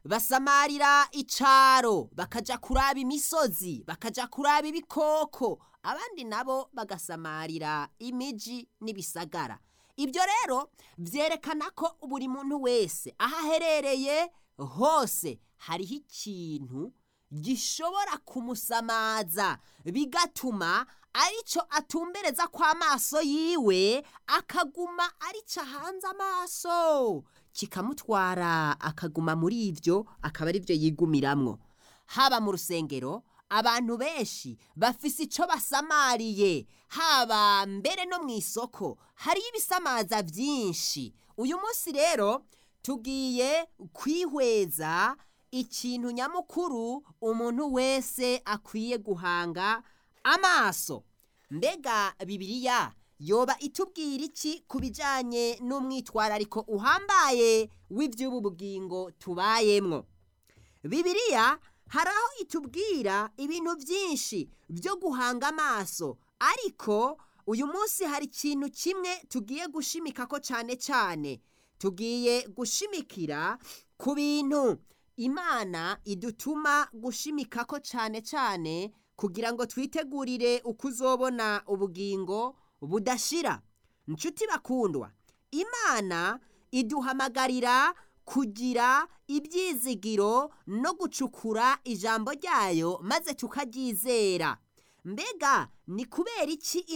basamarira icaro bakaja kuraba imisozi bakaja kuraba ibikoko abandi nabo bagasamarira imiji n'ibisagara ibyo rero byerekana ko buri muntu wese aho aherereye hose hariho ikintu gishobora kumusamaza bigatuma aricyo atumbereza kw'amaso yiwe akaguma arica hanze amaso kikamutwara akaguma muri ibyo akaba ari byo yigumiramwo haba mu rusengero abantu benshi bafise icyo basamariye haba mbere no mu isoko hariyo ibisamaza byinshi uyu munsi rero tugiye kwihweza ikintu nyamukuru umuntu wese akwiye guhanga amaso mbega bibiliya yoba itubwira iki ku bijyanye n'umwitwarariko uhambaye w'iby'ubu bugingo tubayemwo bibiliya hari aho itubwira ibintu byinshi byo guhanga amaso ariko uyu munsi hari ikintu kimwe tugiye gushimika ko cyane cyane tugiye gushimikira ku bintu imana idutuma gushimika ko cyane cyane kugira ngo twitegurire uko uzobona ubugingo budashira inshuti bakundwa imana iduhamagarira kugira ibyizigiro no gucukura ijambo ryayo maze tukaryizera mbega ni kubera iki